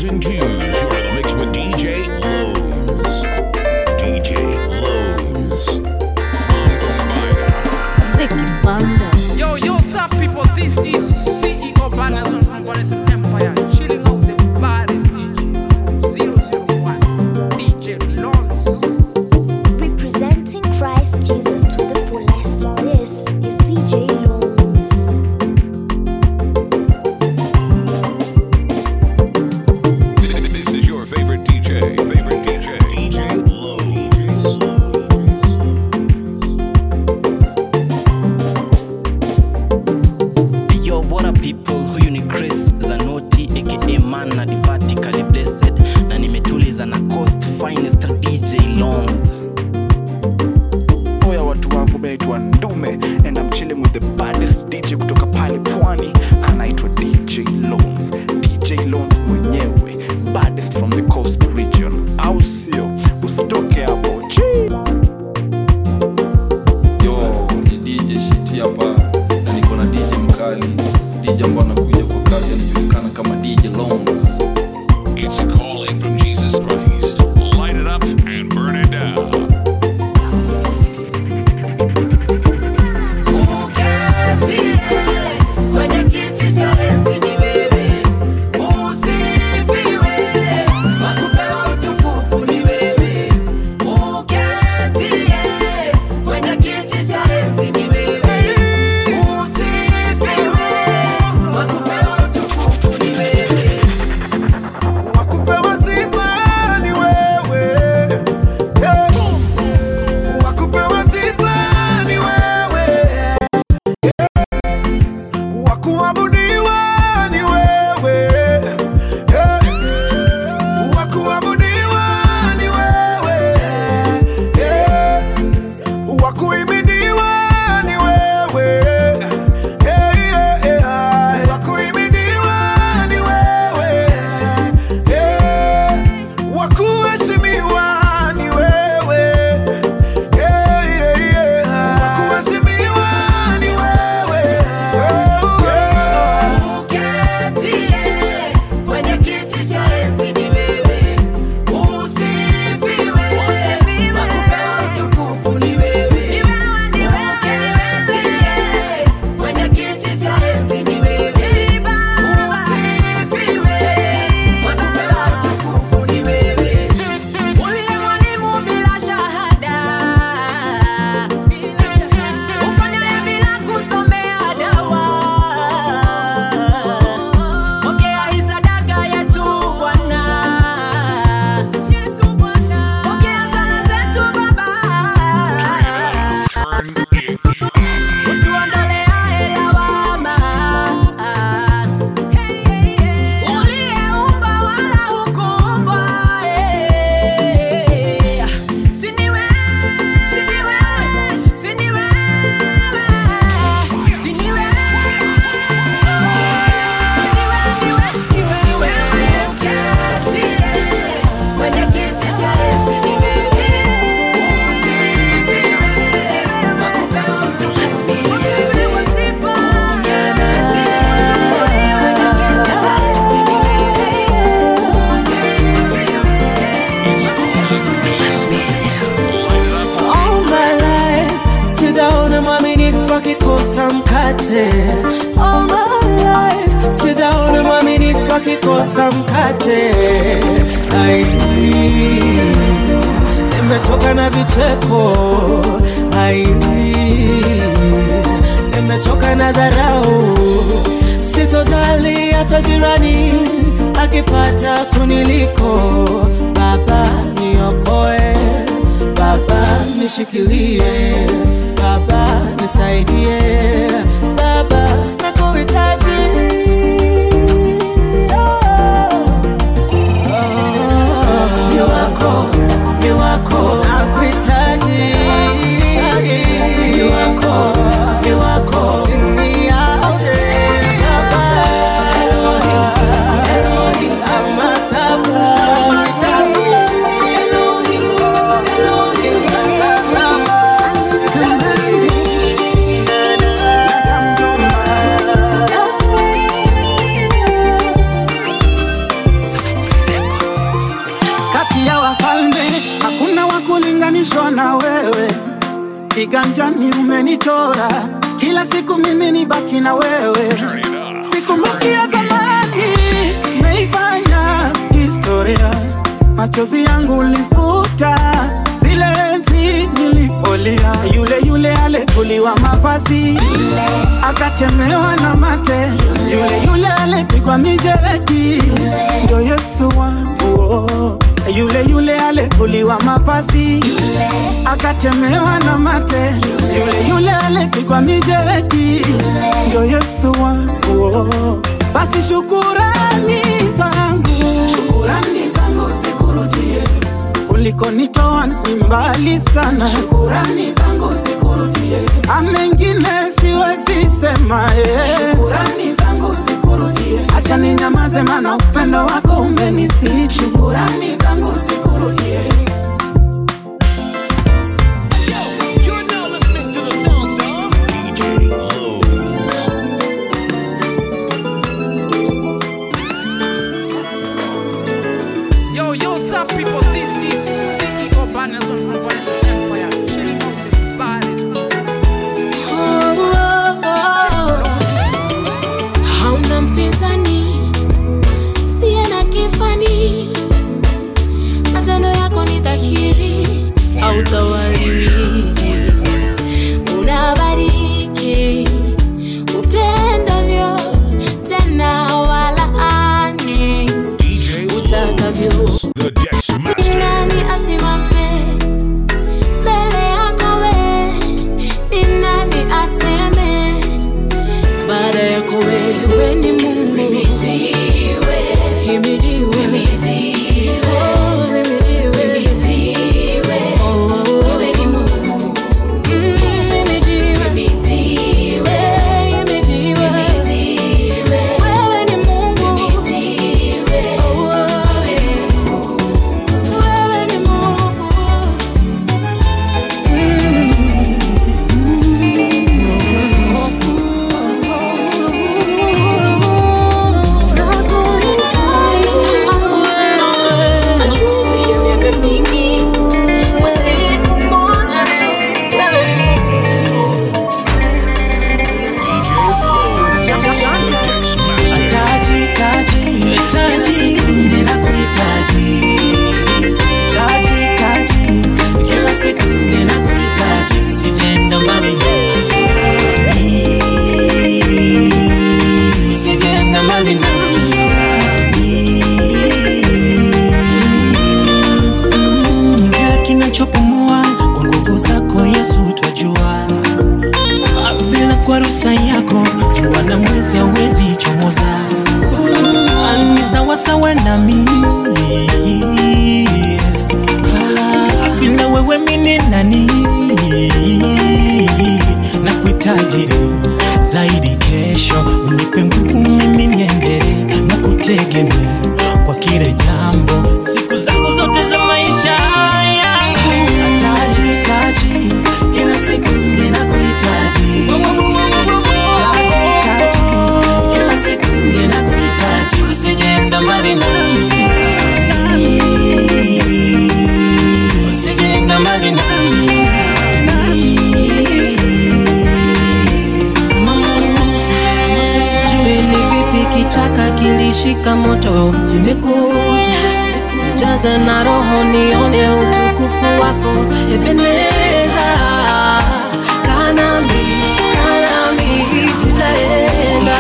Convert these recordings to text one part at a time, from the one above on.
and twos. You're in the mix with DJ Lowe's. DJ Lowe's. Vicky Bandes. Yo, yo, what's up, people? This is CEO Banazon from Goddess Empire, chilling out the baddest DJ from 001, DJ Lawrence. Representing Christ Jesus to the fullest. This is DJ Loans. This is your favorite DJ. Favorite DJ. DJ Lowe's. Yo, what up people? Huyu ni Chris Zanoti aka man na divatically blessed na nimetuliza na coast finest DJ Longs. oya watu wangu naitwa ndume and I'm chilling with the baddest dj kutoka pale pwani anaitwa dj loans dj loans mwenyewe baddest from the coast region au sio usitoke hapo Chii. yo ni dj shiti hapa na niko na dj mkali dj ambao anakuja kwa kasi anajulikana kama dj loans It's a calling from Jesus Christ. Light it up and burn it down. Wakupewa sifa ni wewe. Hey. Wakupewa sifa ni wewe. Hey. Wakuabudiwa ni wewe. Hey. Wakuabudiwa ni wewe. Hey. Wakuhimidiwa ni wewe. Hey, hey, hey. Wakuhimidiwa ni wewe. Hey. Wakuheshimiwa ni wewe. Hey, hey, hey. Wakuheshimiwa ni wewe. Oh, oh. Uliye mwalimu bila shahada, uponyaye bila kusomea dawa. Pokea hii sadaka yetu Bwana, pokea sala zetu Baba, utuondoleaye lawama. Uliyeumba wala hukuumbwa, eh. Si ni wewe, si ni wewe, si ni wewe, si ni wewe. It's a calling from Jesus Christ. Light it up. All my life sijaona mwaminifu akikosa mkate. All my life sijaona mwaminifu akikosa mkate. Ai, nimechoka na vicheko. Ai, nimechoka na dharau. Sitojali hata jirani akipata kuniliko. Baba niokoe Baba nishikilie, Baba nisaidie, Baba nakuhitaji. Ni wako, ni wako, nakuhitaji. Ni wako, ni wako, usiniache. Elohim, Elohim, ama sabuni. Elohim, Elohim, ama sabuni. kiganjani umenichora kila siku mimi ni baki na wewe sikumbuki ya zamani meifanya historia machozi yangu ulifuta zile enzi nilipolia yule yule alivuliwa mavazi akatemewa na mate yule yule alipigwa mijeredi ndo yesu wangu oh. yule yule alivuliwa mavazi akatemewa na mate yule yule alipigwa mijeredi ndo yesu wangu oh. basi shukurani zangu shukurani zangu zikurudie ulikonitoa ni mbali sana shukurani zangu zikurudie amengine siwezi sema eh. shukurani zangu zikurudie acha ninyamaze mana upendo wako umenisiti shukurani zangu zikurudie DJ Lowe's. Yo, yo, what's up, people? This is CEO Bannerson from Boris Empire. Chilling out the baddest. hauna mpinzani siye na kifani matendo yako ni dhahiri hautawaliwi unabariki upendavyo tena walaani DJ utakavyo Lowe's. The Dex Master. nani asimame mbele yako we ni nani aseme baada yako wewe ni mungu Himidiwe. Oh, himidiwe. Oh, mm, himidiwe. Eh, himidiwe. Wewe ni Mungu. Oh, wewe ni Mungu. Machozi ya miaka mingi kwa siku moja tu DJ Lowe's. The Dex Master. Taji, taji, taji, ninakuhitaji. Taji, taji, kila siku ninakuhitaji. Sijaenda mbali nami. Sijaenda mbali nami. Kila kinachopumua kwa nguvu zako Yesu twajua bila kwa ruhusa yako jua na mwezi hawezi chomoza ni sawasawa nami Ah, bila wewe mini nani na kuhitaji leo zaidi kesho unipe nguvu mimi niendelee na kutegemea kwa kile jambo siku zangu zote za maisha yangu taji taji kila siku ninakuhitaji taji taji kila siku ninakuhitaji usijeenda mbali nami nami usijeenda mbali nami nami sijui ni vipi kichaka kilishika moto nimekuja jaza na roho nione utukufu wako ependeza kanami kanami sitaenda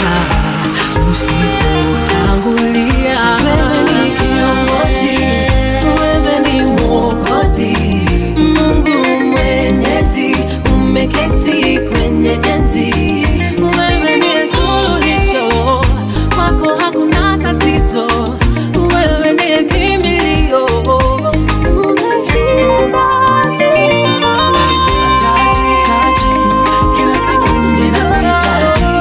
usipotangulia wewe ni kiongozi wewe ni mwokozi mungu mwenyezi umeketi kwenye enzi wewe ndiye suluhisho kwako hakuna tatizo wewe ndiye kimbilio umeshinda kifo. taji taji kila siku ninakuhitaji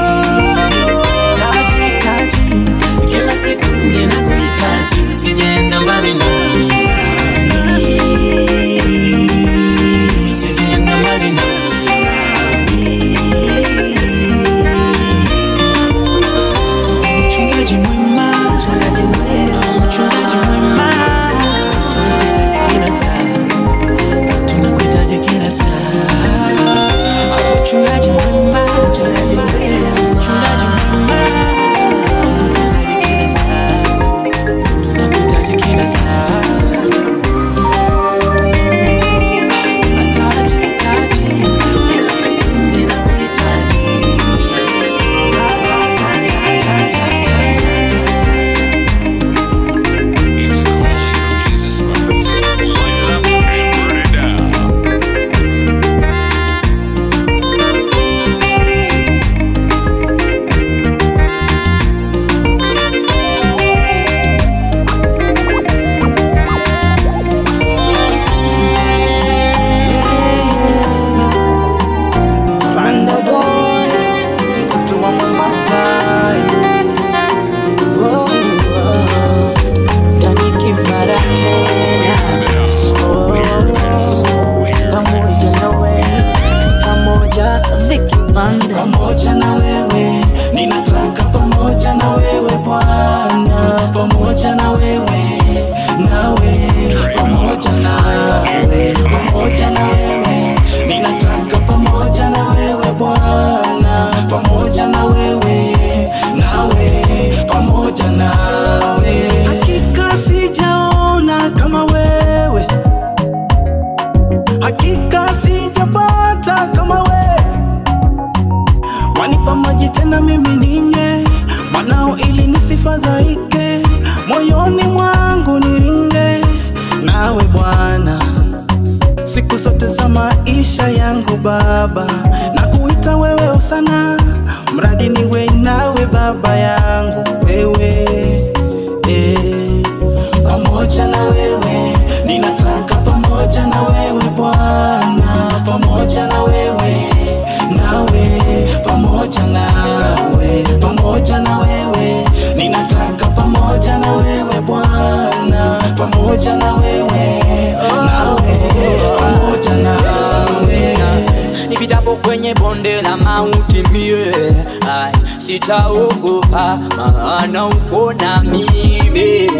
maisha yangu Baba, na kuita wewe usana, mradi niwe nawe Baba yangu wewe eh, pamoja na wewe ninataka pamoja na wewe Bwana, pamoja na wewe nawe, pamoja nawe, pamoja na wewe ninataka pamoja na wewe Bwana, pamoja na wewe nawe, pamoja nawe nipitapo kwenye bonde la mauti mie ai, sitaogopa maana uko na mimi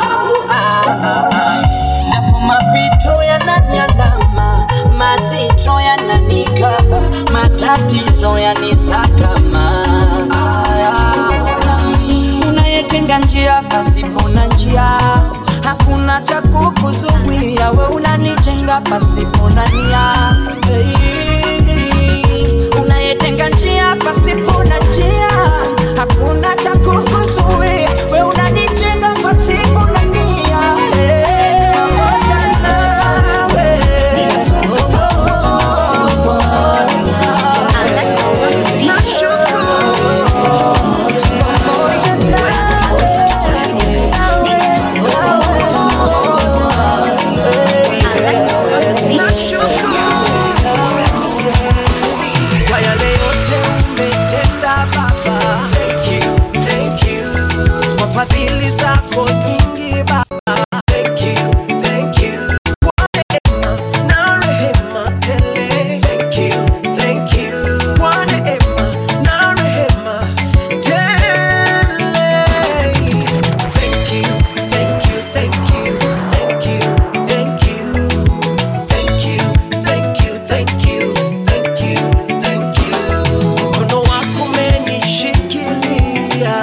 japo mapito yananiandama mazito yananikaba matatizo yanisakama Aya, unayetenga njia pasipo na njia hakuna cha kukuzuia we unanijenga pasipo na nia Hey, unayetenga njia pasipo na njia hakuna cha kukuzuia we unanijenga pasipo na nia Hey, pamoja nawe. Kwa yale yote umetenda Baba, thank you, thank you. Kwa fadhili zako nyingi Baba, thank you, thank you. Kwa neema na rehema tele, thank you, thank you. Kwa neema na rehema tele. Thank you, thank you, thank you, thank you, thank you. Thank you, thank you, thank you, thank you, thank you. Mkono wako umenishikilia,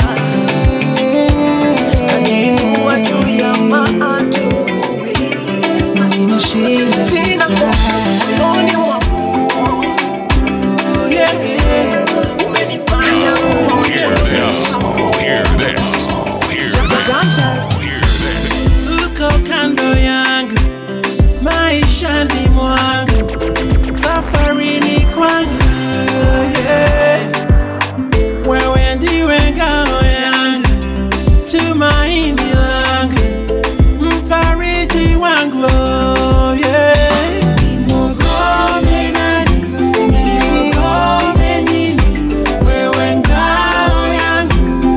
kaniinua juu ya maadui. Sina hofu moyoni mwangu. Yeah, yeah. Umenifanya Oh, hear this. Oh, hear this. Oh, hear this. Oh, hear this. uko kando yangu maishani mwangu safarini kwangu yeah. wewe ndiwe ngao yangu tumaini langu mfariji wangu oh, yeah. Niogope nani? Niogope nini? Wewe ngao yangu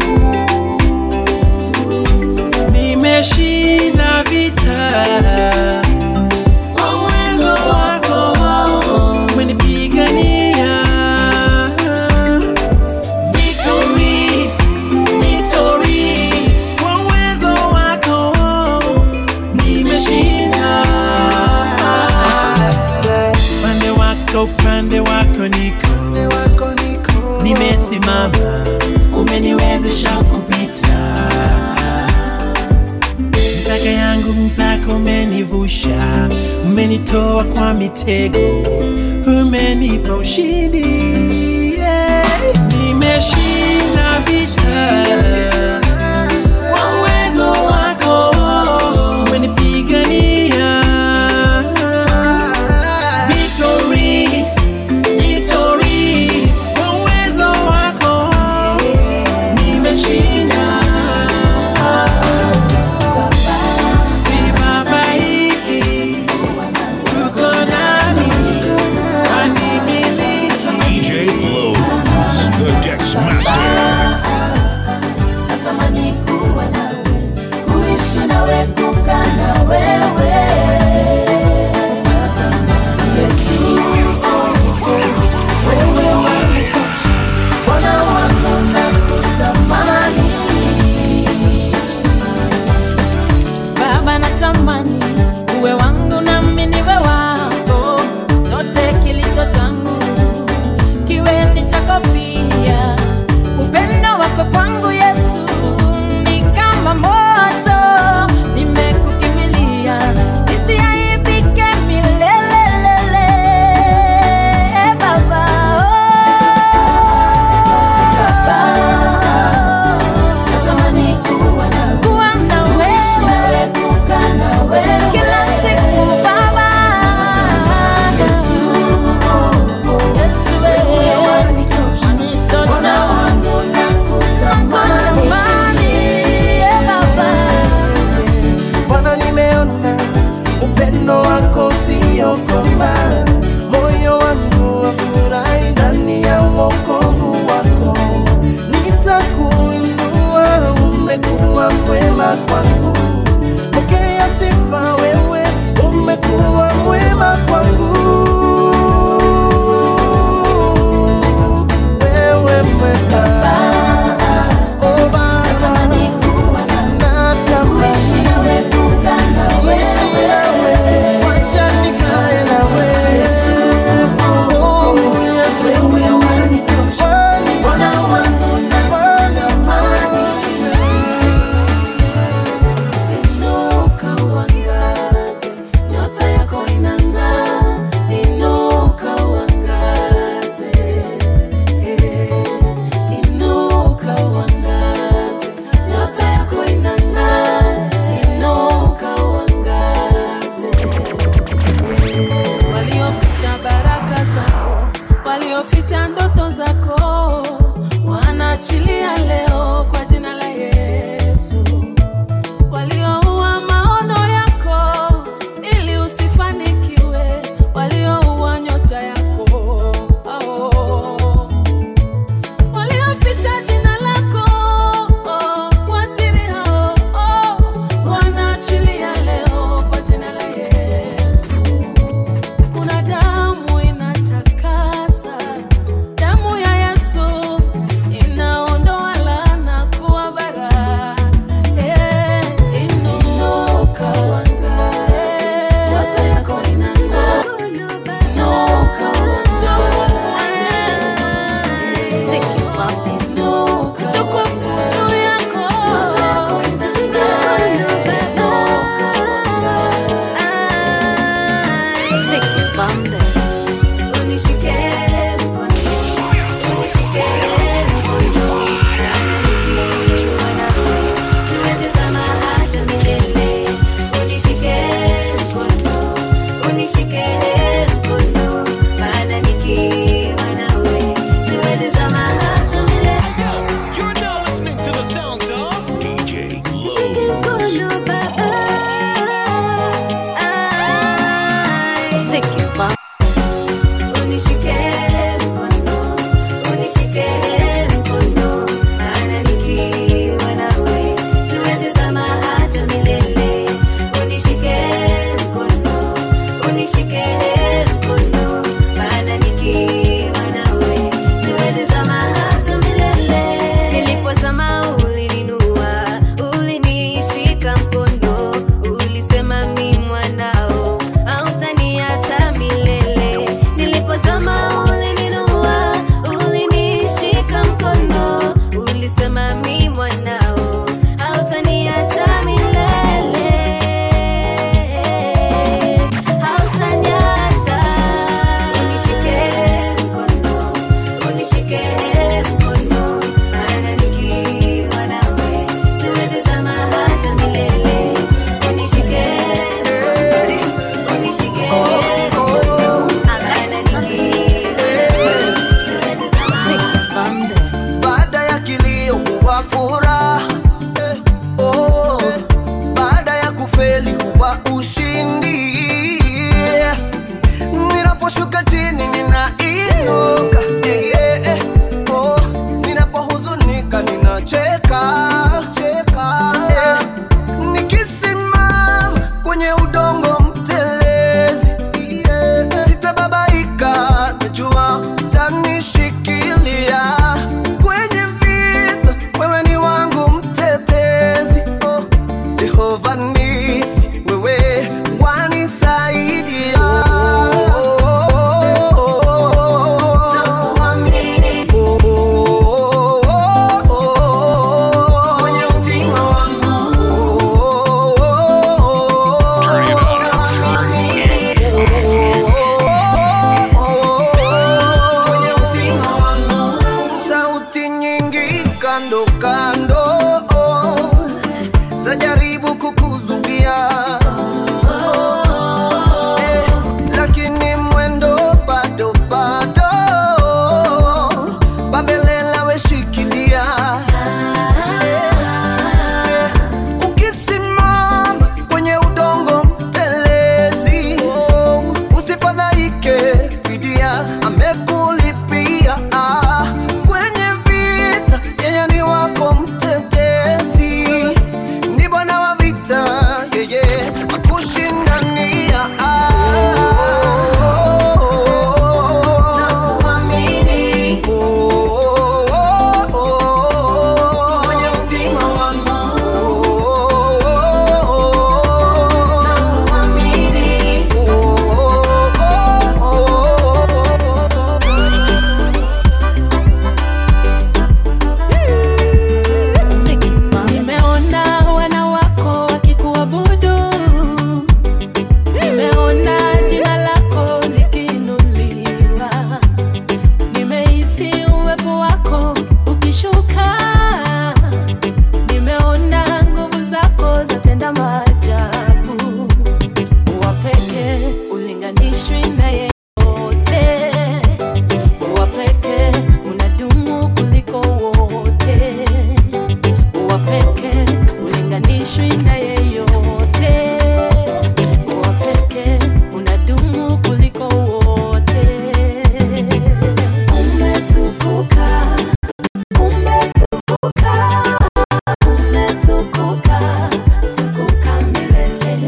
nimeshinda vita kwa uwezo wako umenipigania victory victory kwa uwezo wako nimeshinda upande wako upande wako niko nimesimama umeniwezesha kupita mpaka yangu mpaka umenivusha umenitoa kwa mitego umenipa ushindi yeah. nimeshinda vita kwa uwezo wako umenipigania victory victory kwa uwezo wako nimeshinda sibabaiki uko nami wanimiliki DJ Lowe's, the Dex Master. natamani kuwa nawe kuishi nawe kukaa na wewe yesu wewe wanitosha bwana wako na kutamani baba natamani uwe wangu nami niwe wako chote kilicho changu kiwe ni chako pia upendo wako kwangu yesu ni kama moto nimekukimilia ulinganishwi na yeyote wa pekee unadumu kuliko wote umetukuka umetukuka umetukuka tukuka milele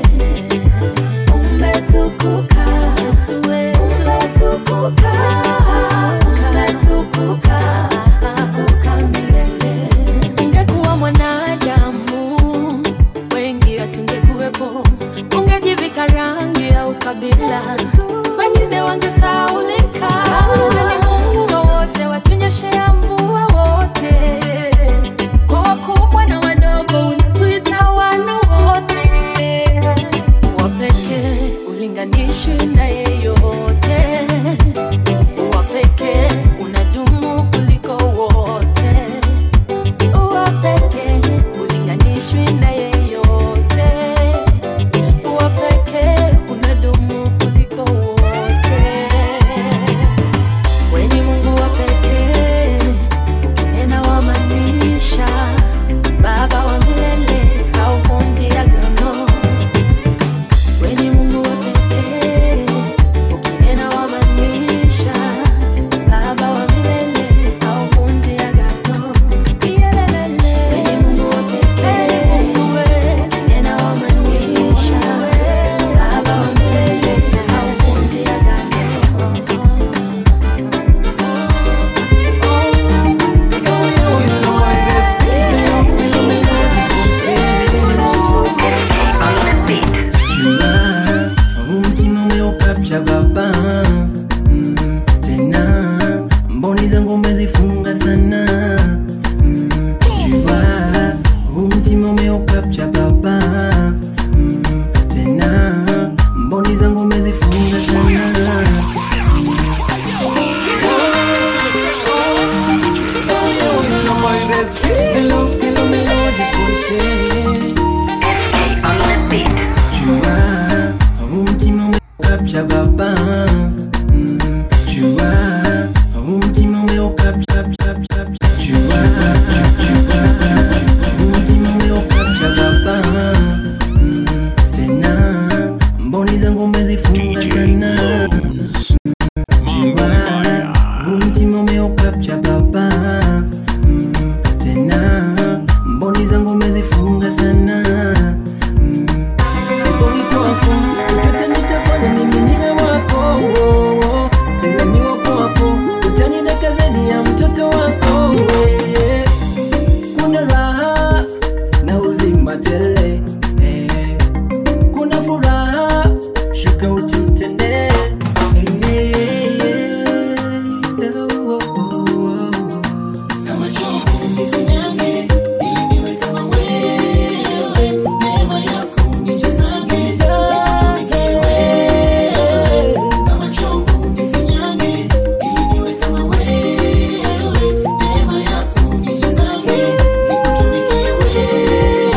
umetukuka Yesu wetu umetukuka umetukuka tukuka milele ingekuwa mwanadamu wengi hatungekuwepo ungejivika rangi au kabila wengine wangesaulika Ni Mungu wote watunyeshea mvua wote kwa wakubwa na wadogo unatuita wana wote wa pekee ulinganishwi na yeyote wa pekee unadumu kuliko wote wa pekee ulinganishwi na yeyote wa pekee unadumu kuliko wote weni mungu wa pekee ukinena wamaanisha baba wa milele hauvunji agano weni mungu wa pekee ukinena wamaanisha baba wa milele hauvunji agano weni mungu wa pekee ukinena wamaanisha baba wa milele hauvunji agano huu mtima umeukapcha baba mm, tena mboni zangu umezifunga sana mm, jua huu mtima umeukapcha baba mm, tena mboni zangu umezifunga sana Hello, hello, melodies voices. jua huu mtima umeukapcha baba mm, jua huu mtima umeukapcha jua huu mtima umeukapcha baba mm, tena mboni zangu umezifunga sana jua huu mtima umeukapcha baba mm, tena mboni zangu umezifunga sana Siponi kwako, chochote nitafanya mimi niwe wako oh, oh. Tena ni wako wako, utanideka zaidi ya mtoto wako yeah. Kuna raha na uzima tele eh. Kuna furaha, shuka ututende eh, yeah, yeah. Oh, oh, oh, oh. Kama chombo nifinyange, ili niwe kama wewe, neema yako unijazange, nikutumikie wewe. Kama chombo nifinyange, ili niwe kama wewe, neema yako unijazange, nikutumikie wewe.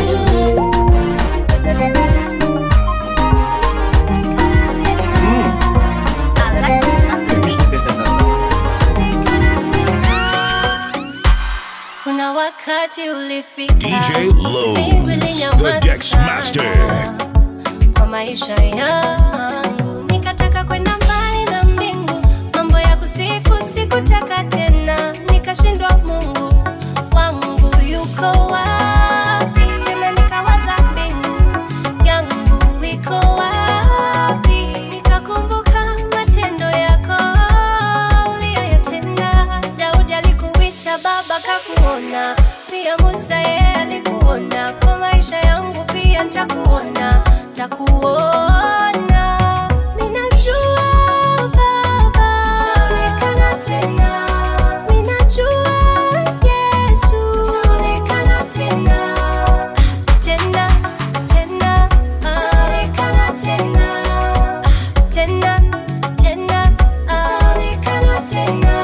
Kuna wakati ulifika DJ Lowe's, mbingu ilinyamaza the Dex sana Master. kwa maisha yangu, nikataka kwenda mbali na mbingu, mambo ya kusifu sikutaka tena, nikashindwa Mungu wangu yuko wapi? Tena nikawaza mbingu yangu iko wapi? Nikakumbuka matendo yako uliyoyatenda. Daudi alikuita baba, kakuona pia Musa yeye alikuona. Kwa maisha yangu pia nitakuona, nitakuona. Ninajua Baba utaonekana tena, ninajua Yesu utaonekana tena, tena tena, utaonekana tena, tena tena, utaonekana tena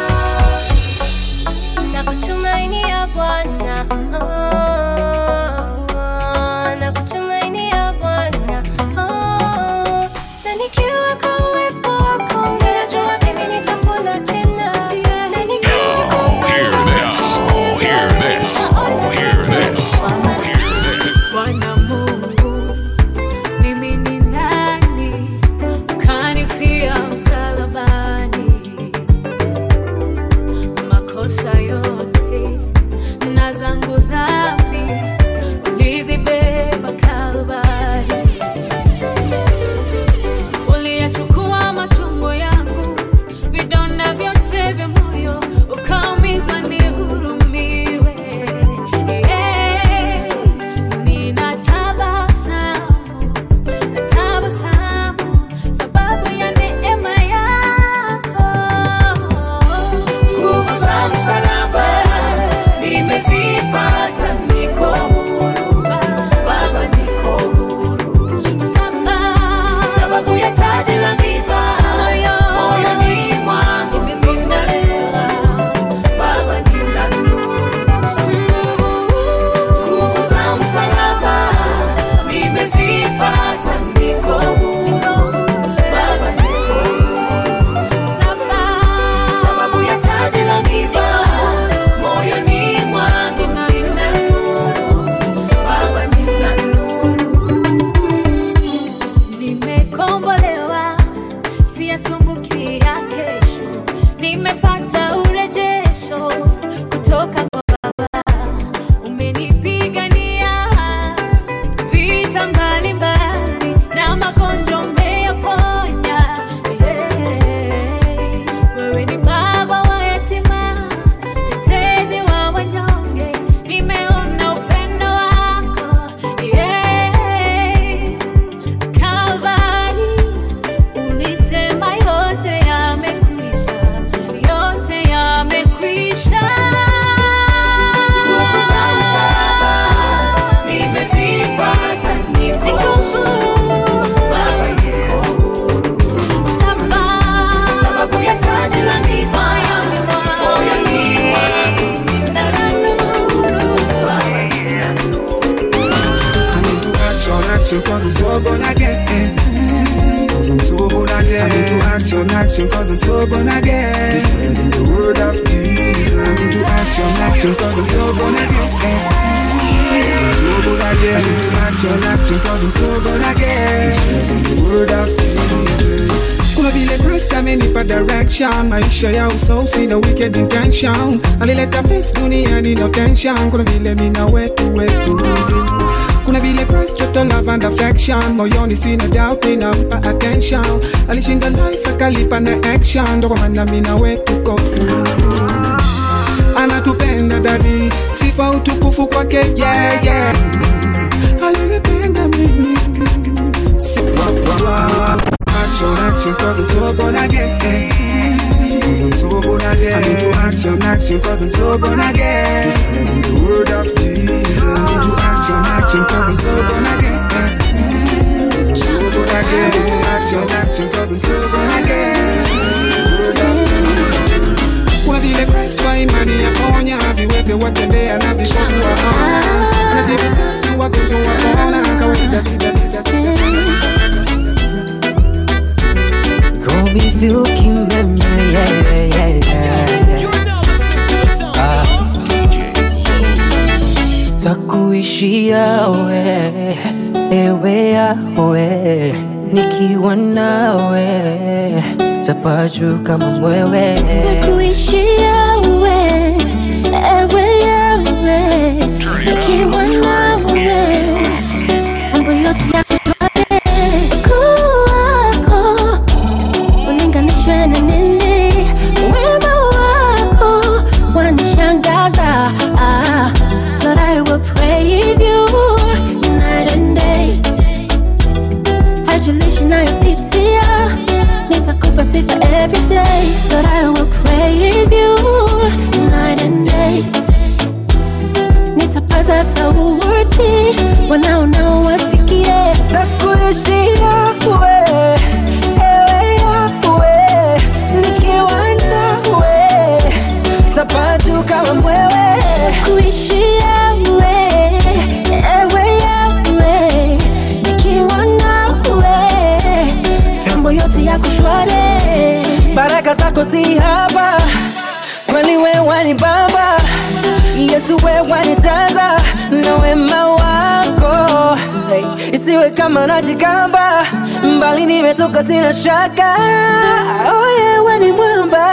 nakutumainia Bwana, oh, nakutumainia Bwana, oh, na nikiwa kwa uwepo wako ninajua mimi nitapona tena, na nikiwa kwa Oh, hear this. Oh, hear this. Oh, hear this. Oh, hear this. Bwana Mungu action cause I'm so born again. Cause I'm so born again. I'm into action, action cause I'm so born again. Spreading the word of Jesus. I'm into action, action cause I'm so born again. I'm so born again. I'm into action, action cause I'm so born again. Spreading the word of Jesus. kuna vile Christ amenipa direction maisha ya uso sina wicked intention alileta peace duniani no tension kuna vile mina wetu wetu kuna vile Christ total love and affection moyoni sina doubt ninampa attention alishinda life akalipa na action ndo kwa maana mina wetu kotu anatupenda dadi sifa utukufu kwake yeah, yeah. alinipenda mimi Si- wa- wa- wa- action action cause I'm so born again Cause I'm so born again I'm into action action cause I'm so born again Spreading the word of Jesus I'm into action action cause I'm so born again Cause I'm so born again I'm into action action cause I'm so born again kuna vile Christ wa imani yaponya viwete watembea na vipofu waona anajibu Kristo wagonjwa wapona kawaida kida kida kida Go be looking at me, yeah, yeah, yeah, yeah, yeah. Ah. Takuishia we, ewe yawe, nikiwa nawe tapaju kama mwewe. Takuishia we, ewe yawe, nikiwa nawe, mambo yote yako shwari. Ukuu wako ulinganishwe na nini? Wema wako wanishangaza. Ah, Lord, I will praise you night and day. Haijalishi nayopitia, nitakupa sifa every day. Lord, I will praise you night and day. Nitapaza sauti, wanaonao wasikie. Takuishia we, ewe yawe, nikiwa nawe tapaju kama mwewe. Kuishia we, ewe yawe, nikiwa nawe, mambo yote yako shwari. baraka zako si haba, kweli we wanibamba, Yesu we wanijaza na wema wako, hey, isiwe kama najigamba, mbali nimetoka sina shaka, oh yeah, we ni mwamba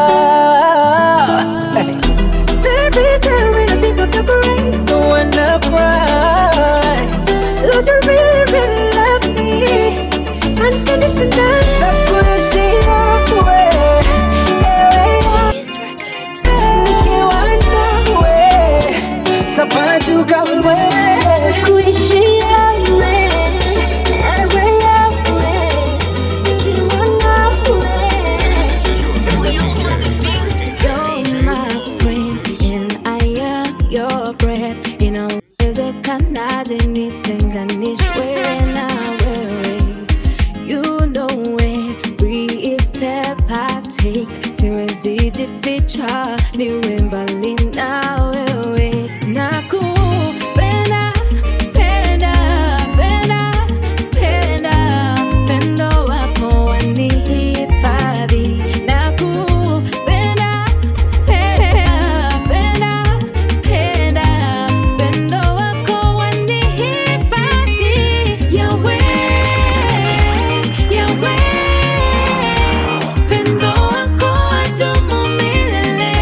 hey. Every time when I think of your grace, so when I cry, Lord, you really, really love me unconditionally. Nakuishia we, ewe nikiwa nawe, tapaju kama wewe. Kuishia we, ewe yawe, nikiwa nawe. You're my friend and I am your breath. Inawezekanaje nitenganishwe na wewe? You know every step I take, siwezi jificha, niwe mbali na wewe. Nakupenda, penda, penda, penda, pendo wako wanihifadhi. Nakupenda, penda, penda, penda, pendo wako wanihifadhi. Yahweh, Yahweh, pendo wako wadumu milele.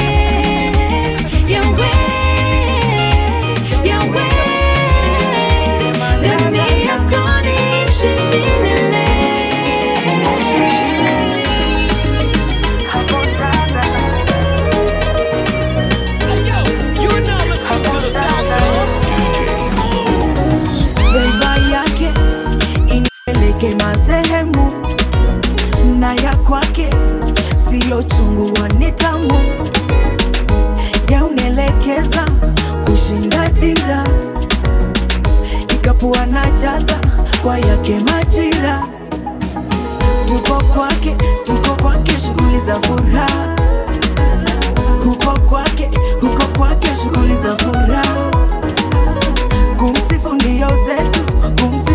Yahweh, Yahweh, ndani yako niishi milele. Feva yake inipeleke masehemu na ya kwake siyo chungu ni tamu, yaunelekeza kushinda dira, ikapu anajaza kwa yake majira. Tuko kwake, tuko kwake, shughuli za furaha huko kwake, huko kwake, shughuli za furaha kumsifu ndio zetu, kumsifu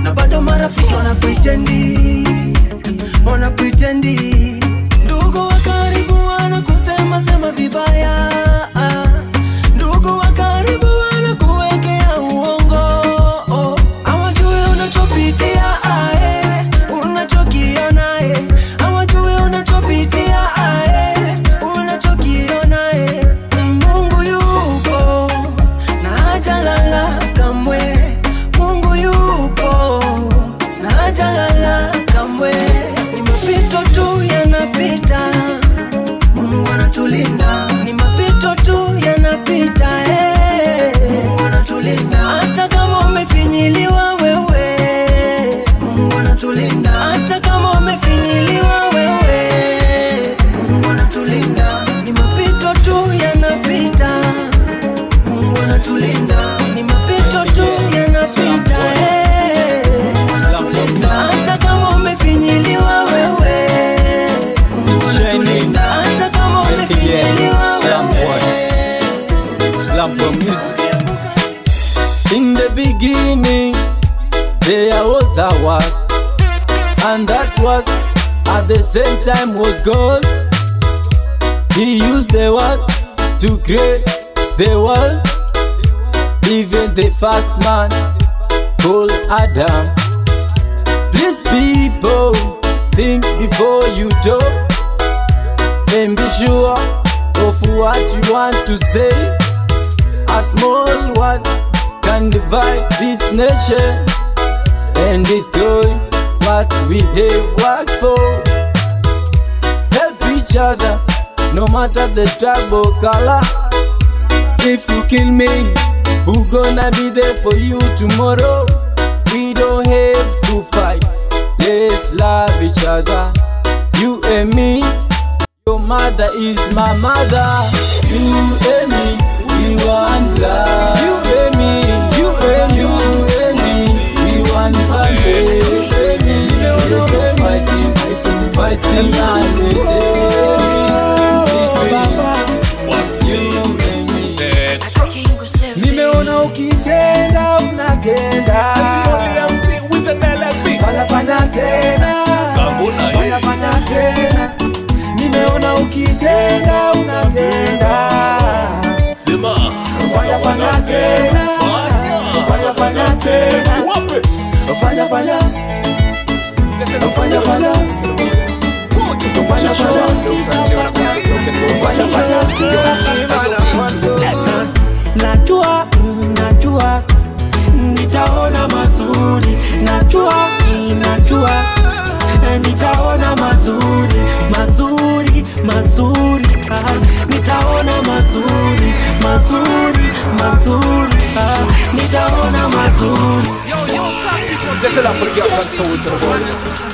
na bado marafiki wana pretendi wana pretendi ndugu wa karibu wanakusema sema vibaya ndugu wa karibu wanakuwekea uongo hawajui unachopitia ae unachokiona e hawajui unachopitia ae unachokiona e mungu yupo na hajalala kamwe mungu yupo na hajalala kamwe ni mapito tu yanapita mungu anatulinda ni mapito tu yanapita eh. mungu anatulinda hata kama umefinyiliwa wewe mungu anatulinda hata kama umefinyiliwa wewe mungu anatulinda ni mapito tu yanapita mungu anatulinda ni mapito tu yanapita eh. Mungu anatulinda hata kama umefinyiliwa wewe mungu anatulinda hata kama umefinyiliwa In the beginning, there was a word, and that word at the same time was God. He used the word to create the world, even the first man called Adam. Please, people, think before you talk, and be sure of what you want to say. A small word can divide this nation and destroy what we have worked for. Help each other, no matter the tribe or color. If you kill me, who gonna be there for you tomorrow? We don't have to fight. Let's love each other. You and me, your mother is my mother. You and me, we want love. You and me, you and you and me, we want family. Let's stop fighting, fighting, fighting and nimeona ukitenda unatenda fanya fanya tena fanya fanya tena nimeona ukitenda unatenda fanya fanya tena fanya fanya tena fanya fanya fanya fanya fanya najua mm, najua nitaona mazuri najua mm, najua eh, nitaona mazuri mazuri mazuri ah, nitaona mazuri mazuri mazuri ah, nitaona mazuri Bless the Lord for the girls and soul to the world.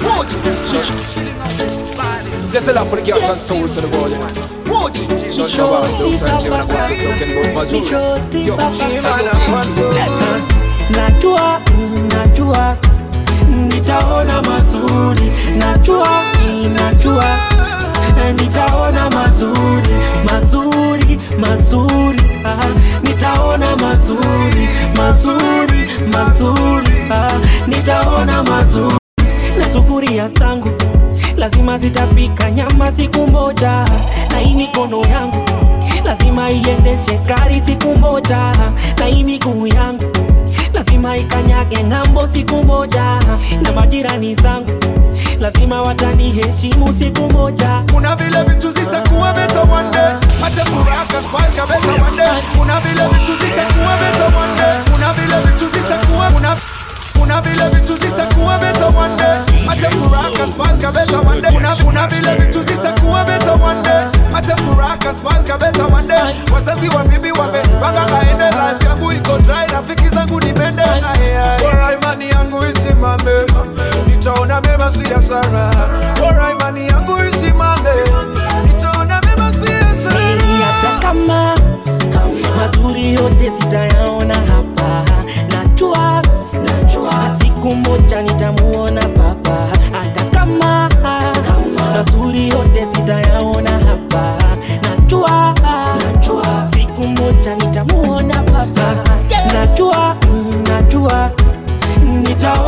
Bless the Lord for the girls and soul to the world. Shut your mouth, don't say Jim and I'm going to talking about Mazuri. Yo, Jim and I'm najua mm, najua nitaona mazuri najua mm, najua eh, nitaona mazuri mazuri mazuri ah, nitaona mazuri mazuri mazuri ah, nitaona mazuri na sufuria zangu lazima zitapika nyama siku moja na hii mikono yangu lazima iendeshe gari siku moja na hii miguu yangu lazima ikanyage ng'ambo siku moja na majirani zangu lazima wataniheshimu siku moja kuna vile vitu zitakuwa beta one day hata furaha spike beta one day kuna vile vitu zitakuwa beta one day kuna vile vitu zitakuwa kuna kuna vile vitu zitakuwa beta one day hata furaha spike beta one day kuna kuna vile vitu zitakuwa beta one day hata furaha spike beta one day wazazi wa bibi wamepanga kaende life yangu iko dry rafiki zangu ni mende bora imani yangu isimame nitaona mema si hasara bora imani yangu isimame nitaona mema si hasara hata kama mazuri yote sitayaona hapa najua najua siku moja nitamuona baba hata kama mazuri yote sitayaona hapa najua najua siku moja nitamuona baba najua mm, najua nitaona ma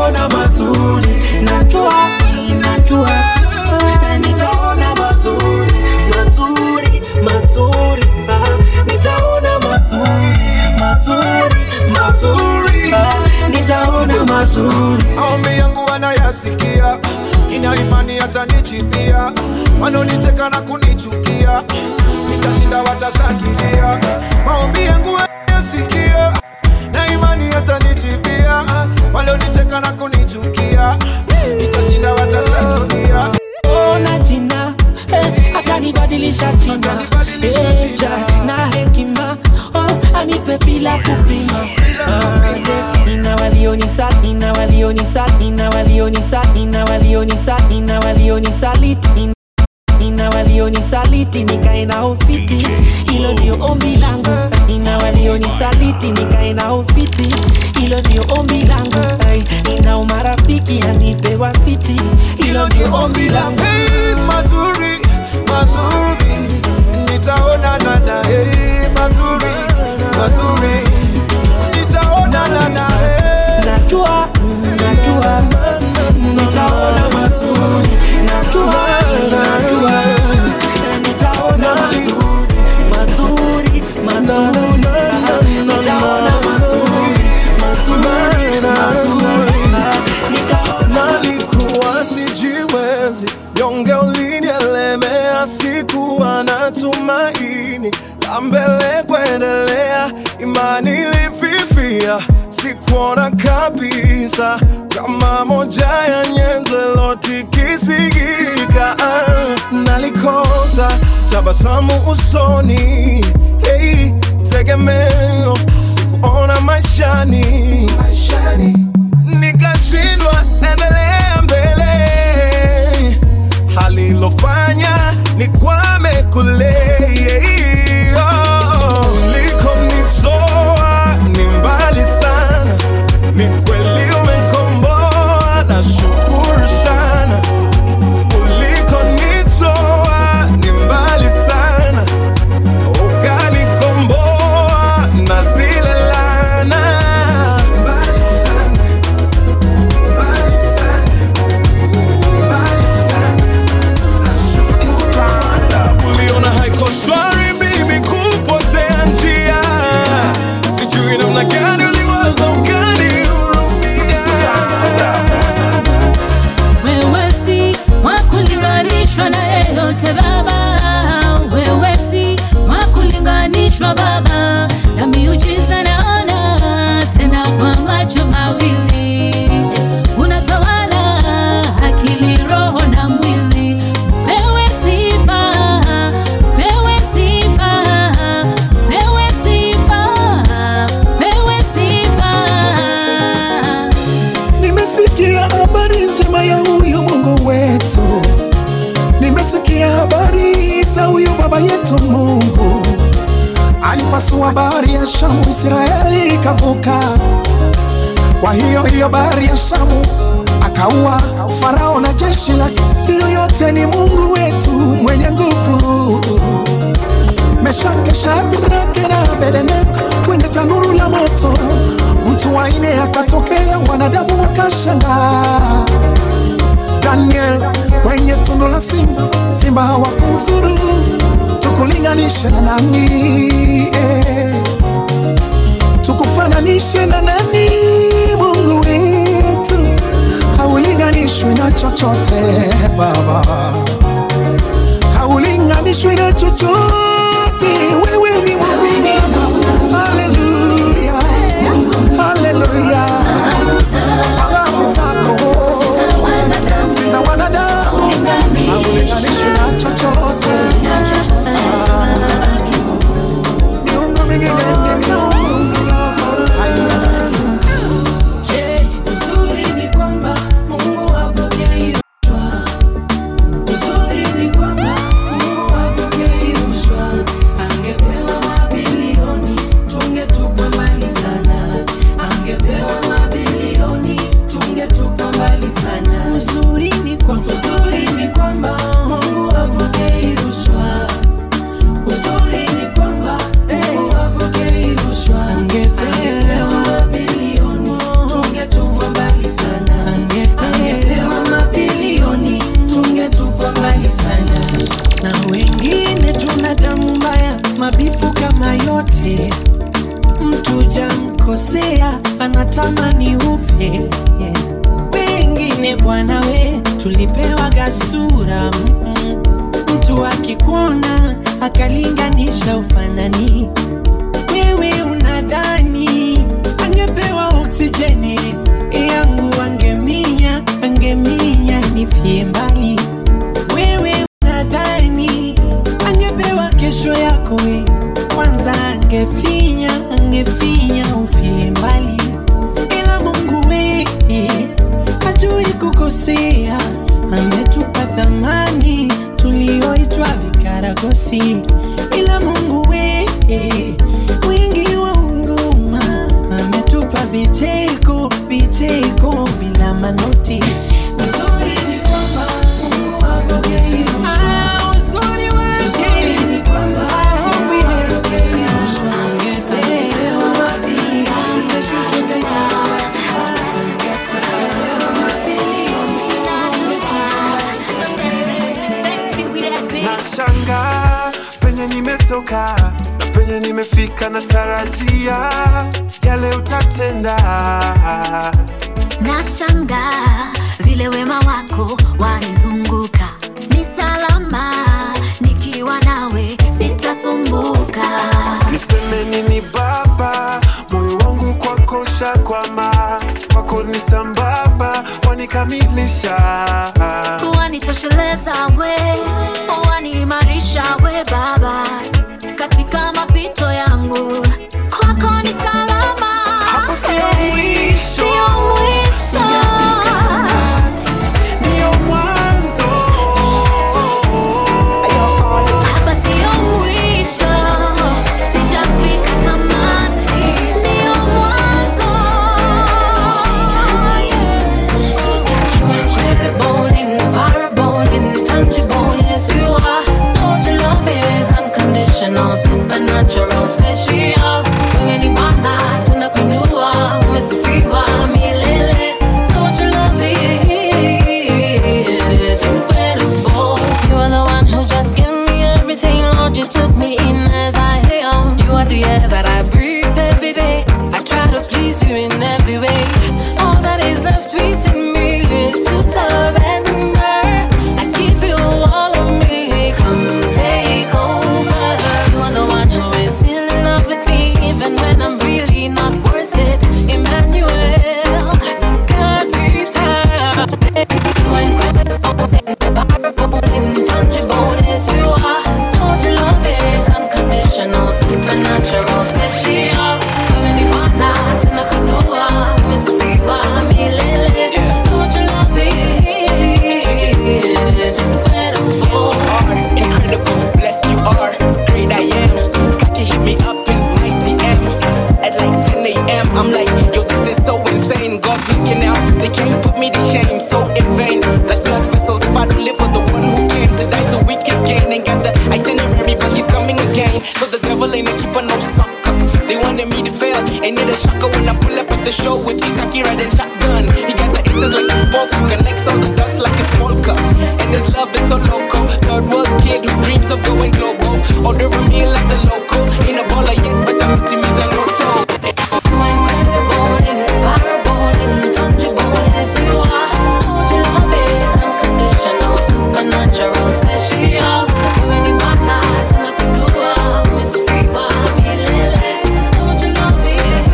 mazuri najua najua eh, nitaona mazuri mazuri mazuri ah, nitaona mazuri mazuri mazuri ah, nitaona mazuri maombi yangu wanayasikia ina imani hatanichipia wanaonicheka na kunichukia nitashinda watashangilia maombi yangu wanayasikia na imani hatanichipia walionicheka na kunichukia nitashinda watashangilia ona jina eh, akanibadilisha jina eh, ja, na hekima oh, anipe bila kupima Ah, yeah. ina walionisa ina walionisa ina walionisa ina walionisa ina walionisaliti ina ina walionisaliti nikae na ufiti hilo ndio ombi langu ina walionisaliti nikae na ufiti hilo ndio ombi langu Ai, ina umarafiki anipewa fiti hilo ndio ombi langu Hey, mazuri mazuri nitaonana na hey, mazuri mazuri nitaonana na hey. najua najua nitaona mazuri najua najua nitaona mazuri mazuri mazuri nitaona mazuri mazuri mazuri nalikuwa sijiwezi nyonge ulinielemea sikuwa na tumaini la mbele kuendelea imani ilififia sikuona kabisa kama moja ya nyenzo lotikisigika nalikosa tabasamu usoni hey, tegemeo sikuona maishani, maishani nikashindwa endelea mbele, halilofanya nikwame kule. Oh, ulikonitoa ni mbali sana, ni kweli umenkomboa, nashukuru sana. Ulikonitoa ni mbali sana, ukanikomboa na zile laana. Mbali sana. uliona haiko shwari mimi kupotea njia sijui namna gani uliwaza ukanihurumia wewe si wa kulinganishwa na yeyote baba wewe si wa kulinganishwa baba na miujiza naona tena kwa macho mawili unatawala akili roho na mwili pewe sifa pewe sifa pewe sifa pewe sifa Nimesikia habari njema ya huyu Mungu wetu, nimesikia habari za huyu baba yetu Mungu. Alipasua bahari ya Shamu, Israeli ikavuka. Kwa hiyo hiyo bahari ya Shamu akaua Farao na jeshi lake. Hiyo yote ni Mungu wetu mwenye nguvu. Meshake, Shadraka na Abednego kwenye tanuru la moto, mtu wa nne akatokea, wanadamu wakashangaa. Daniel kwenye tundu la simba, simba hawakumzuru. Tukulinganishe na nani? Eh, tukufananishe na nani? Mungu wetu haulinganishwi na chochote Baba haulinganishwi na chochote. Wewe ni Mungu, haleluya, haleluya. Fahamu zako si za wanadamu, haulinganishwi na chochote. Ah, miungu mingine ni miungu Je, uzuri ni kwamba Mungu hapokeishwa. Uzuri ni kwamba Mungu hapokeishwa. Angepewa mabilioni, tungetupwa mbali sana. Angepewa mabilioni, wanatamani ufe yeah. wengine bwana we tulipewa gasura mm, mtu akikuona akalinganisha ufanani wewe unadhani angepewa oksijeni yangu angeminya angeminya nifie mbali wewe unadhani angepewa kesho yako we kwanza angefinya angefinya ufie mbali ila mungu we hajui kukosea ametupa thamani tulioitwa vikaragosi ila mungu we wingi wa huruma ametupa vicheko vicheko bila manoti uzuri ni kwamba mungu hapokei Ah, uzuri wake ni kwamba mungu hapokei angepewa mabilioni Nashangaa penye nimetoka na penye nimefika, natarajia yale utatenda. Nashangaa vile wema wako wanizunguka, ni salama nikiwa nawe, sitasumbuka. Niseme nini Baba, moyo wangu kwako shakwama, kwako ni sambamba, wanikamilisha Wanitosheleza we, waniimarisha we Baba, katika mapito yangu kwako ni salama. Hapo sio mwisho. Sio mwisho. Ndio mwanzo. Hapa sio mwisho, sijafika tamati, ndio mwanzo. Incredible, invulnerable, intangible, yes you are. Lord, your love is unconditional, supernatural, special. Wewe ni Bwana, tunakuinua, umesifiwa milele. Lord, your love is incredible. You are the one who just gave me everything, Lord. You took me in as I am. You are the air that I breathe every day. I try to please you in every way. All that is left within me is to surrender. I give you all of me. Come take over. You are the one who is still in love with me, even when I'm really not worth it. Emmanuel, God be thanked. You are incredible, inviolable, intangible as you are. Lord, your love is unconditional, supernatural, special. Wewe ni Bwana, tunakuinua, umesifiwa milele. Lord, your love is incredible. Incredible, blessed you are, great I am. Cocky hit me up in my DM at like 10 a.m. I'm like, yo, this is so insane. God's looking out, they can't put me to shame. So in vain, like blood vessels. If I don't live for the one who came to die so we can gain, ain't got the itinerary, but he's coming again. So the devil ain't a keeper, no sucker. They wanted me to fail, ain't it a shocker when I pull up at the show with Ikaki riding shotgun? He got the answers like a spoke, connects all the dots like a small cup. And his love is so local. Third world kid who dreams of going global. Ordering me like the local. Ain't a baller yet, but I'm to me a lotto. Inviolable, intangible as you are. Lord, your love is unconditional, supernatural, special. Wewe ni Bwana, tunakuinua, umesifiwa milele. Lord, your love is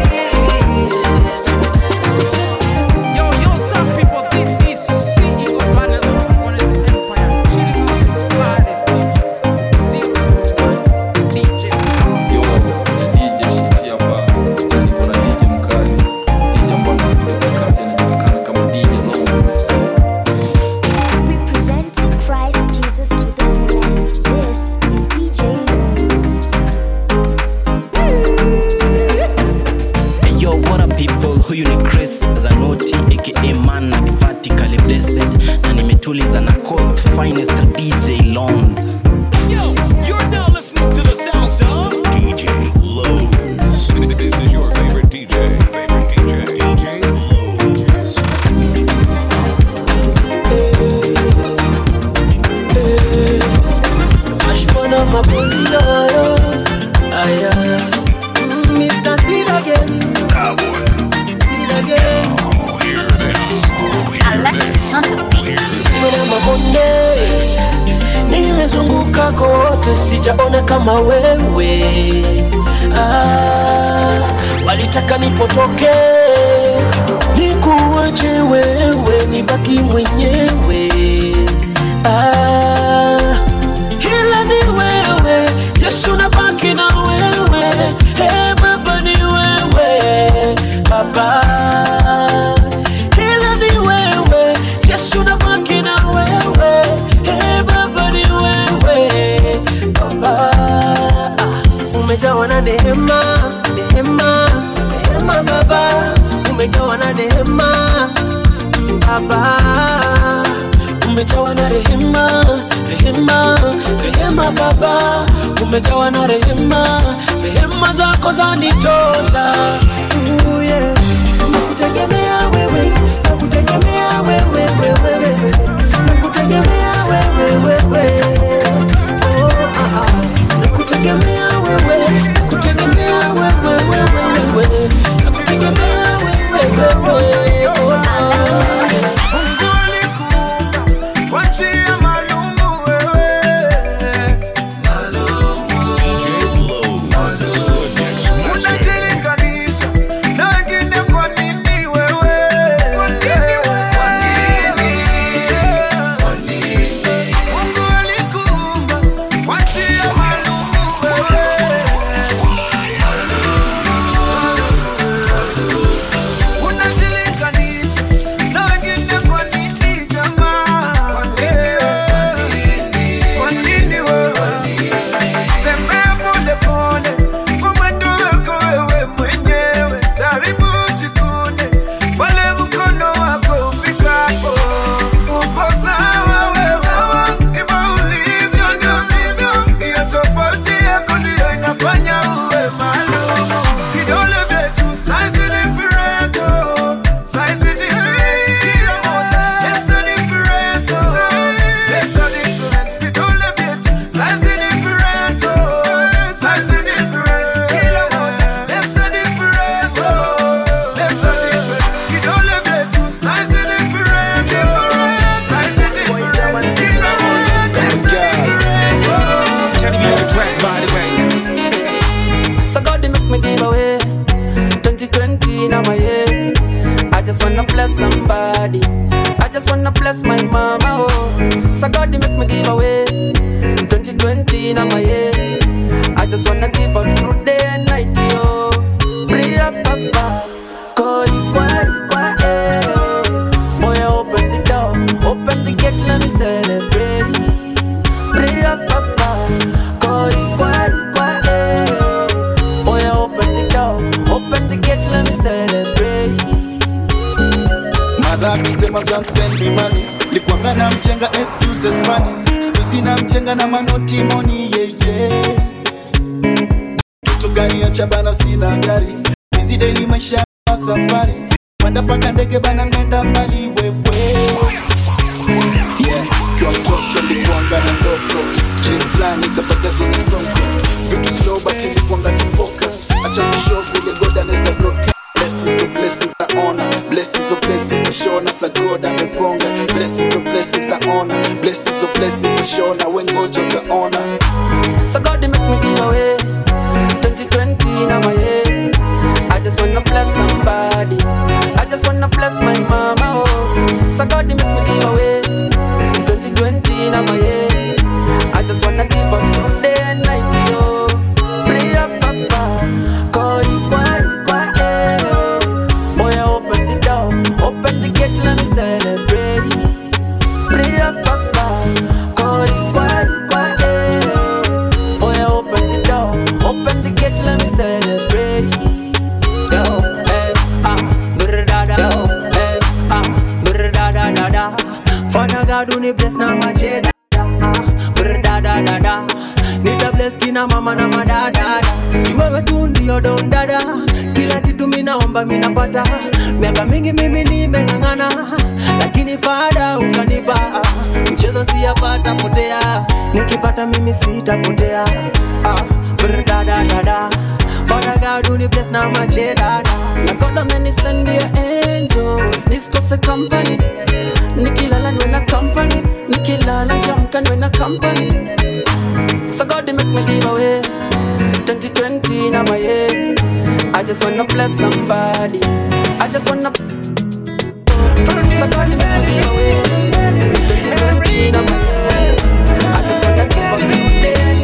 Yo, yo, some people, this is CEO Banners of Forest Empire. Chilling out the baddest DJ. DJ. Yo, ni DJ Shiti hapa. Niko na DJ mkali. DJ ambaye anakuja kwa kasi anajulikana kama DJ Lones. Representing Christ Jesus to the fullest. This is DJ Loons. Hey, yo, what up people? Huyu ni Chris Zanoti aka Man na Vertically Blessed na nimetuliza na Coast Finest DJ Loans. Yo, you're now listening to the sounds of DJ Lowe's. This is your favorite DJ. Favorite DJ. DJ Lowe's. Ashmana mapenzi yoyo aya Mm, Mr. Sid again konde nimezunguka kote sijaona kama wewe ah, walitaka nipotoke nikuache wewe nibaki mwenyewe ah, ila ni wewe yesu nabaki na wewe hey, baba ni wewe baba ila ni wewe yesu nabaki na wewe hey, baba ni wewe baba umejawa na neema neema neema baba umejawa na neema mm, baba umejawa na rehema rehema rehema baba umejawa na rehema rehema zako zanitosha Ooh, yeah. nakutegemea wewe nakutegemea wewe wewe nakutegemea wewe wewe oh, ah, ah. nakutegemea wewe nakutegemea wewe wewe wewe nakutegemea wewe wewe oh, ah. Wachia malumu wewe Unajilinganisha na wengine kwa nini wewe? Kwa nini? Mungu alikuumba, wachia malumu wewe. Unajilinganisha na wengine kwa nini jamaa? Kwa nini wewe? Tembea pole pole kwa mwendo wako wewe mwenyewe, jaribu jikune pale mkono wako ufikapo. Upo sawa wewe, hivyo ulivyo ndio ndivyo. Hiyo tofauti yako ndiyo inafanya uwe maalum. Vidole vyetu size different, oh. Size different, kila moja makes a difference, oh. Makes a difference. Vidole vyetu size different, oh. Size different, kila moja makes a difference, oh. Makes a difference. Vidole vyetu size different, oh. Size different, kila moja makes a difference, oh. Tell me on the track, by the way. So God they make me give away 2020 now my year. I just wanna bless somebody. I just wanna bless my mama. Oh, so God they make me give away 2020 now my year. I just wanna give up through day and night. Yo, pray up, papa. Koi kwa kwa eh. Boy, open the door, open the gate, let me celebrate. Pray up, papa. Koi kwa kwa eh. Boy, open the door, open the gate, let me celebrate. madha akisema "Son, send me money likwanga na mchenga excuses funny skuizi na mchenga na manoti moni yeye tutu gani ya chabana sina gari hizi daily maisha ya safari panda paka ndege bana nenda mbali wewe yeah kwa mtoto likuanga na ndoto dream fulani kapata zoni songo vitu slow but ilikuanga tu focused acha kushow vile god anaweza broadcast blessings of blessings na honor blessings of blessings shona sa god ameponga blessings of blessings na honor blessings of blessings shona wengoja utaona So God they make me give away 2020 now my year. I just wanna bless somebody. I just wanna bless my mama. Oh, so God they make me give away 2020 now my year. I just wanna give up through day and night. Yo, pray up, papa. Koi kwa kwa eh. Boy, open the door, open the gate, let me celebrate. Pray up, papa. Koi kwa kwa eh. Boy, open the door, open the gate, let me celebrate. Yo, eh, ah, brr da da. Yo, eh, ah, brr da da da da. Father God, uni bless na mache da da. Ah, brr da da da da. Nita bless kina mama na madada. Ni wewe tu ndio don dada. Kila kitu minaomba minapata. Miaka mingi mimi nimeng'ang'ana, lakini fada ukanipa. Mchezo siyapata potea, nikipata mimi sitapotea. Ah, brr da da da da. Father God, uni bless na mache da da. Na God amenisendia angels nisikose company nikilala niwe na company Niki company. So God they make me give away 2020 now my year. I just wanna bless somebody. I just wanna. So God they make me give away 2020 now my year. I just wanna give up day and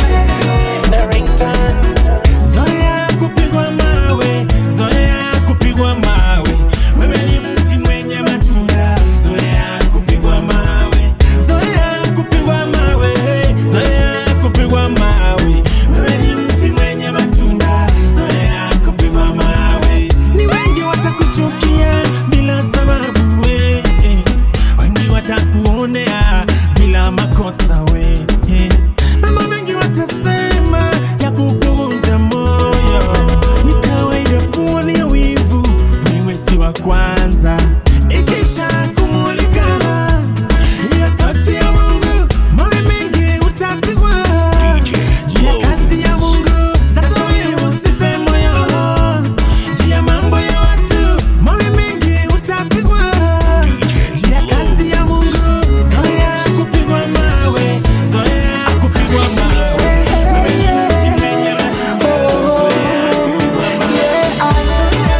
Zoea kupigwa mawe, zoea kupigwa mawe. Wewe ni mti mwenye matunda, zoea kupigwa mawe, zoea kupigwa mawe, hey, zoea kupigwa mawe. Wewe ni mti mwenye matunda, zoea kupigwa mawe. Ni wengi watakuchukia bila sababu, we, eh. wengi watakuonea bila makosa, we, eh. mambo mengi watasema ya kukuvunja moyo. Ni kawaida kuonea wivu, wewe si wa kwanza. Ikisha kumulika hiyo tochi ya Mungu, mawe mengi utapigwa juu ya kazi ya Mungu. Sasa wewe usife moyo juu ya mambo ya watu, mawe mengi utapigwa juu ya kazi ya Mungu. Zoea kupigwa mawe, zoea kupigwa mawe. Wewe ni mti mwenye matunda, zoea kupigwa mawe.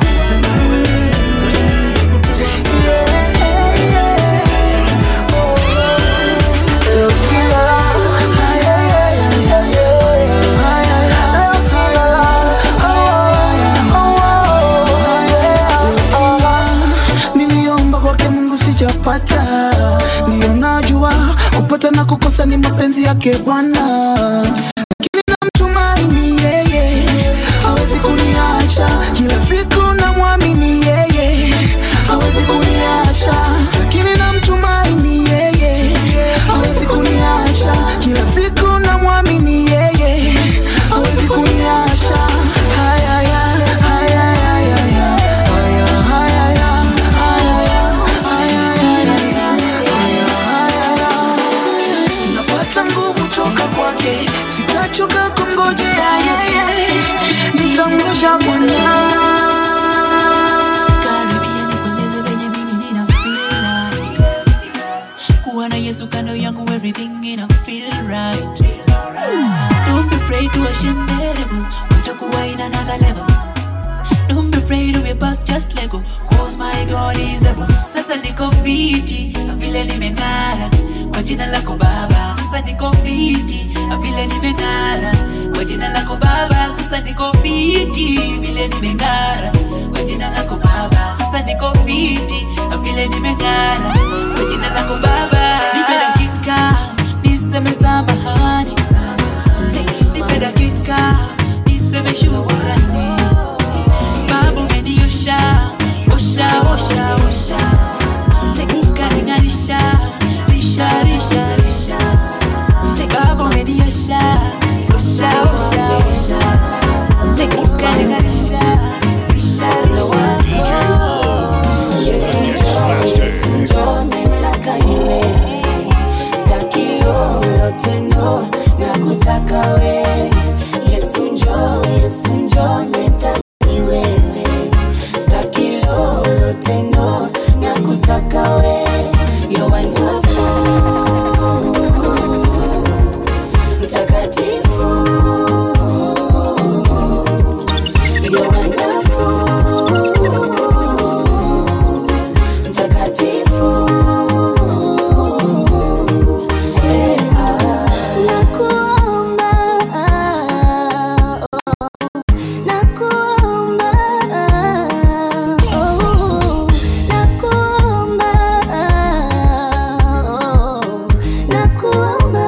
niliomba kwake mungu sijapata ndiyo najua kupata na kukosa ni mapenzi yake bwana lakini namtumaini yeye hawezi kuniacha kila siku namwamini yeye hawezi kuniacha lakini namtumaini yeye hawezi kuniacha kila siku namwamini yeye hawezi kuniacha haya haya haya haya haya haya haya napata nguvu toka kwake sitachoka kumngojea yeye nitamngoja bwana kuwa na yesu kando yangu everything ina feel right don't be afraid to ashamed devil utakuwa in another level don't be afraid of your past just let go cause my god is able sasa niko fiti na vile nimeng'ara kwa jina lako baba sasa niko fiti na vile nimeng'ara kwa jina lako baba sasa niko fiti vile nimeng'ara kwa jina lako baba sasa niko fiti na vile nimeng'ara kwa jina lako baba nipe dakika niseme samahani nipe dakika niseme shukurani baba umeniosha osha osha osha ukalinganisha lisha lisha lisha baba umeniosha osha osha osha ukalinganisha lisha Yesu njoo nataka niwe staki lolote no na kutaka we Yesu njoo Yesu njoo nataka niwe staki lolote no na kutaka we You're wonderful mtakatifu You're wonderful mtakatifu Eh, ah. Nakuomba, nakuomba, oh, nakuomba, oh, nakuomba.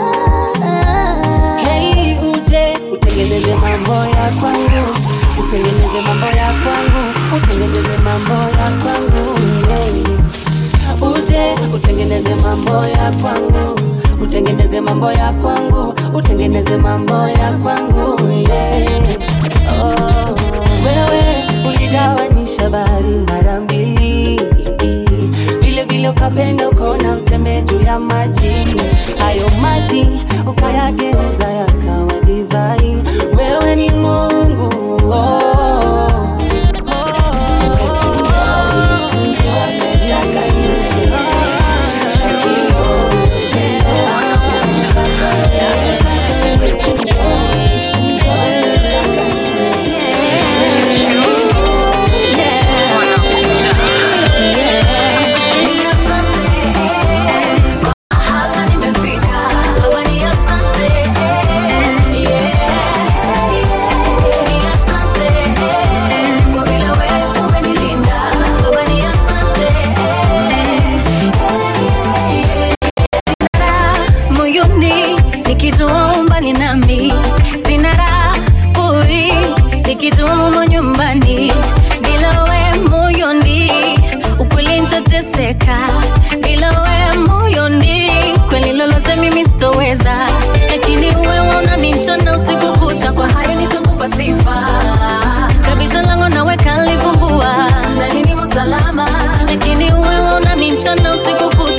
Hey, uje utengeneze mambo ya kwangu, utengeneze mambo ya kwangu, utengeneze mambo ya kwangu. Hey. Uje utengeneze mambo ya kwangu, utengeneze mambo ya kwangu, utengeneze mambo ya kwangu. Yeah. Oh, wewe uligawanyisha bahari mara mbili vile vile ukapenda ukaona utembee juu ya maji hayo maji ukayageuza yakawa divai wewe ni mungu oh. Nataka niwe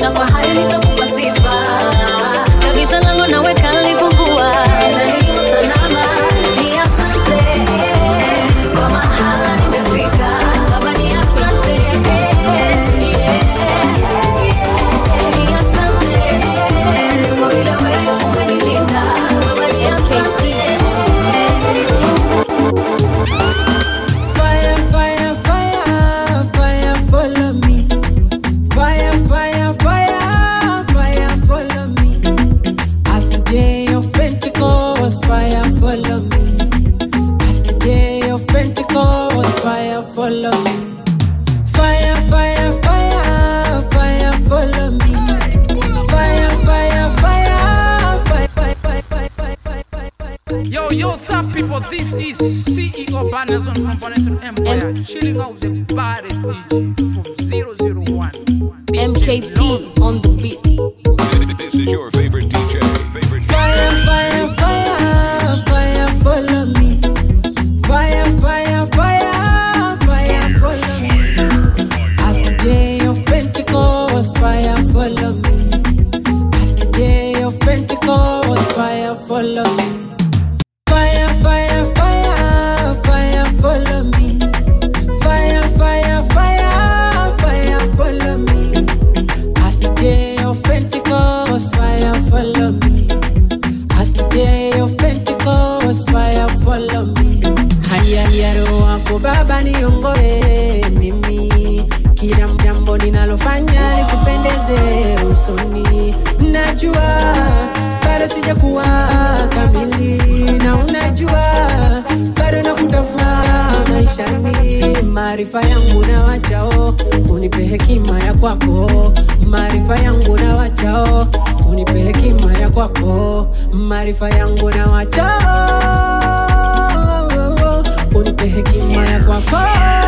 na kwa hayo nitakupa sifa kabisha lango naweka lifungua na nilipo salama ni asante kwa mahala nimefika baba ni asante yeah. ni asante kwa vile wewe umenilinda baba ni asante Fire, fire, fire, fire, follow me. Fire, fire, fire, fire, follow me. As the day of Pentecost, fire, follow me. As the day of Pentecost, fire, follow me. Fire, fire, fire, fire, follow me. Fire, fire, fire, fire, fire, fire, fire, fire, fire, fire. Yo, yo, what's up, people? This is CEO Banazon from Banazon Empire, chilling out the baddest DJ from 001. MKP on the beat. This is your favorite DJ. Favorite Fire, fire, fire, fire, follow me. Fire, fire, fire, fire, follow me. As the day of Pentecost, fire, follow me. As the day of Pentecost, fire, follow me. Fire, fire, fire, fire, follow me. Fire, fire, fire, fire, follow me. As the day of Pentecost, fire, follow me. As the day of Pentecost, fire, follow me. Haya ya roho wako Baba niongoe mimi, kila jambo ninalofanya likupendeze usoni. Najua bado sijakuwa kamili, na unajua bado nakutafuta maishani. Maarifa yangu na wachao, unipe hekima ya kwako. Maarifa yangu na wachao, unipe hekima ya kwako. Maarifa yangu na wachao, unipe hekima ya kwako.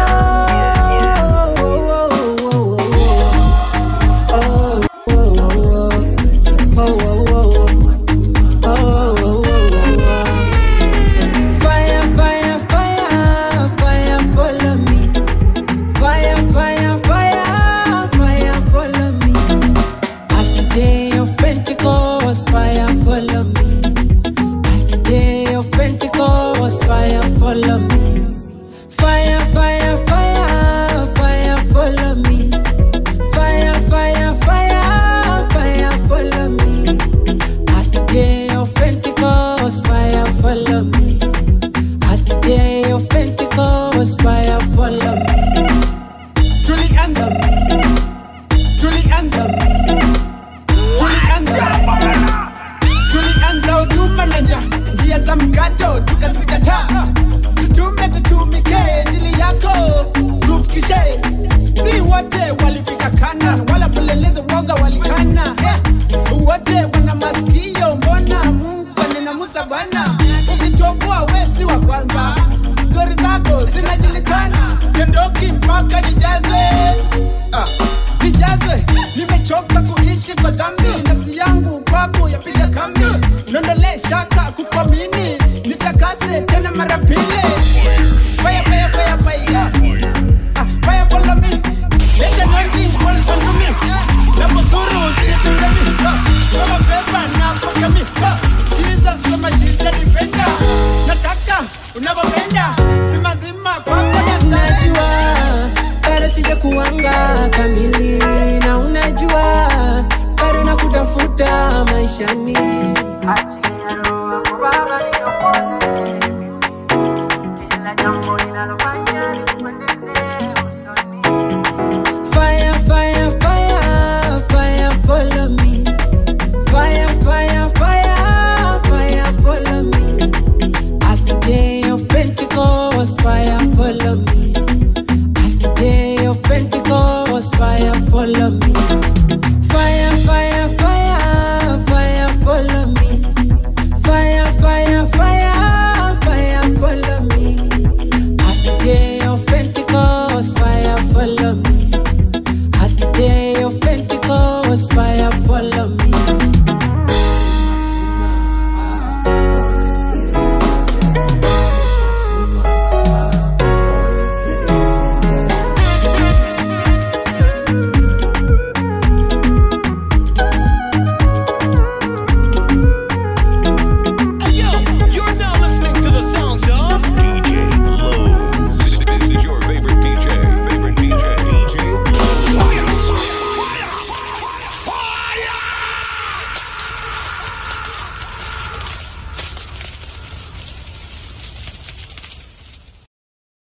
Fire, fire, fire, fire, follow me. Fire, fire, fire, fire, follow me. As the day of Pentecost, fire, follow me. As the day of Pentecost, fire, follow me. Fire, fire, fire, fire, follow me. Fire, fire, fire, fire, follow me. As the day of Pentecost, fire, follow me. As the day of Pentecost, fire, follow me. tulianza tulianza tulianza tulianza huduma na nja njia za mkato tukazikataa tutume tutumike ajili yako tufikishe si wote walifika kanan wala peleleza woga walikana yeah. wote wana masikio mbona mungu kanena musa bwana ukitoboa wesi wa kwanza stori zako zinajulikana siondoki mpaka nijazwe ah, nijazwe nimechoka kuishi kwa dhambi nafsi yangu kwako yapiga kambi nondole shaka kukwamini nitakase tena mara pili fire, fire, fire, fire. Ah, fire follow me. Let the anointing fall onto me. Napozuru usinitende mi. Ah, kama pepa napoka mi. Ah, Jesus kama shida nipenda. Nataka unavyopenda. Zima zima kwako nastahili. Unajua bado sijakuanga kamili, na unajua bado nakutafuta maishani. Achia roho yako Baba niongoze kila jambo ninalofanya likupendeze usoni. Fire, fire, fire, fire, follow me. Fire, fire, fire, fire, follow me. As the day of Pentecost, fire, follow me. As the day of Pentecost, fire, follow me. Fire, fire, fire, fire, follow me. Fire, fire, fire, fire, follow me. As the day of Pentecost, fire, follow me. As the day of Pentecost, fire,